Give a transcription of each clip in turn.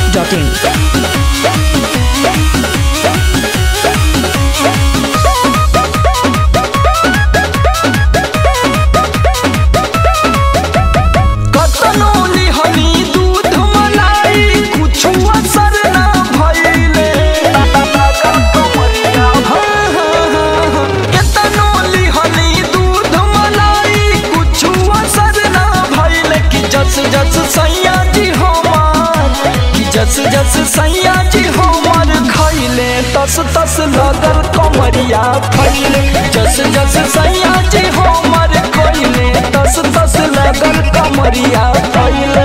masti.in. कतनो लिहनी दूध मलाई कुछु असर ना भइले कतनो लिहनी दूध मलाई कुछु असर ना भइले कि जस जस सैया जी हमार कि जस जस सैया जी हमार खैले तस तस लगल कमरिया फैले जस जस सैया जी हमार खैले तस तस लगल कमरिया फैले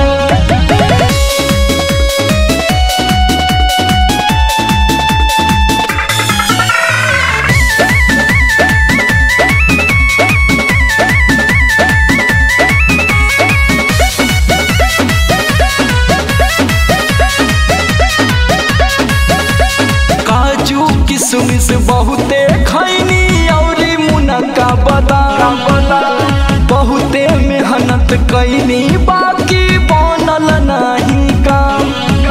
काजू किशमिश बहुते खैनी औरी मुनक्का बादाम बहुते मेहनत कैनी बाकी बनल नहीं काम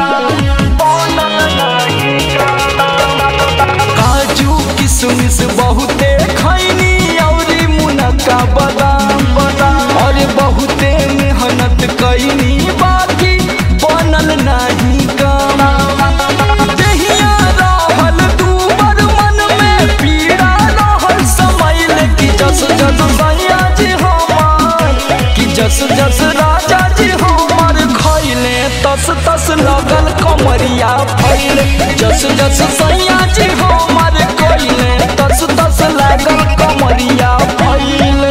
काजू किशमिश बहुते खैनी औरी मुनक्का बादाम और बहुते मेहनत कैनी बाकी बनल नहीं काम देहिया रहल दूबर मन में पीड़ा रहल समैल कि जस जस सैया जी हमार कि जस जस राजा जी हमार खैले तस तस लगल कमरिया फैले जस जस सैया जी हमार खैले तस तस लगल कमरिया फैले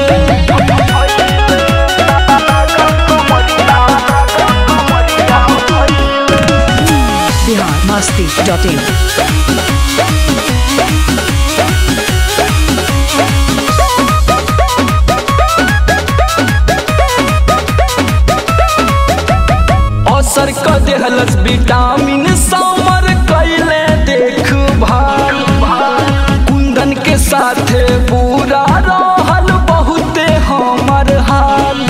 Bihar masti.in. असर क देहलस विटामिन समर कैले देख भाल कुंदन के साथे बुरा रहल बहुते हमर हाल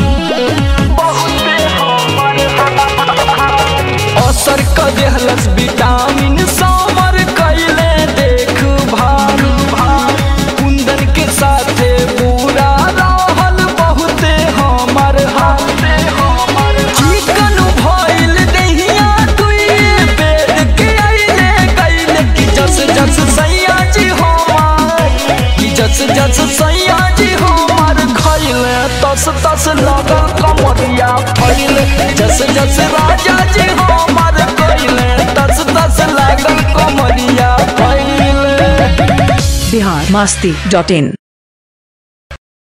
असर क देहलस विटामिन समर कैले देख भाल कुंदन के साथे बुरा रहल बहुते हमर हाल चिकन भइल दहिया दुई बेर के आइले गइले कि जस जस सैया जी हमार कि जस जस सैया जी हमार खइले तस तस लगल कमरिया फैले जस जस राजा जी हमार खइले तस तस लगल कमरिया फैले Bihar masti.in.